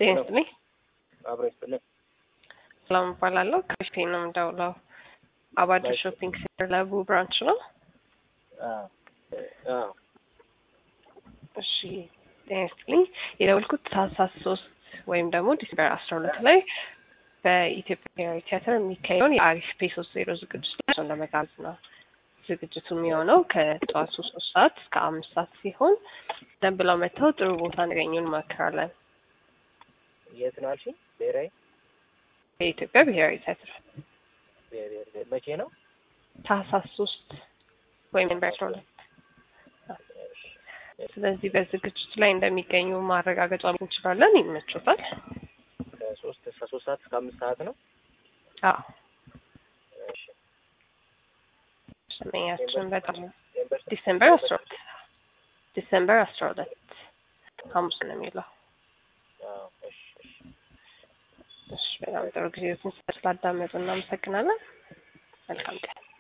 ጤና ይስጥልኝ። አብሮ ይስጥልኝ። ሰላም እባላለሁ። ከፊቴ ነው የምደውለው። አባዶ ሾፒንግ ሴንተር ለቡ ብራንች ነው። አዎ አዎ እሺ ጤና ይስጥልኝ። የደወልኩት ታህሳስ ሶስት ወይም ደግሞ ዲሴምበር አስራ ሁለት ላይ በኢትዮጵያ ብሔራዊ ቲያትር የሚካሄደውን የአሪፍ ፔ ሶስት ዜሮ ዝግጅት ላይ እሱን ለመጋበዝ ነው። ዝግጅቱ የሚሆነው ከጠዋቱ ሶስት ሰዓት እስከ አምስት ሰዓት ሲሆን ደን ብለው መጥተው ጥሩ ቦታ እንዲያገኙ እንመክራለን። የት ነው አልሽኝ? ብሔራዊ የኢትዮጵያ ብሔራዊ ቲያትር ብሔር- ብሔር- መቼ ነው? ታህሳስ ሶስት ወይም ዲሴምበር አስራ ሁለት ስለዚህ በዝግጅቱ ላይ እንደሚገኙ ማረጋገጫ እንችላለን። ይመቾታል? ከሶስት እስከ ሶስት ሰዓት እስከ አምስት ሰዓት ነው። አዎ እሺ ስመኛችን በጣም ዲሴምበር ዲሴምበር አስራ ሁለት ዲሴምበር አስራ ሁለት ሐሙስ ነው የሚለው። አዎ እሺ እሺ እሺ በጣም ጥሩ ጊዜ ስላዳመጡ እናመሰግናለን። መልካም ቀን።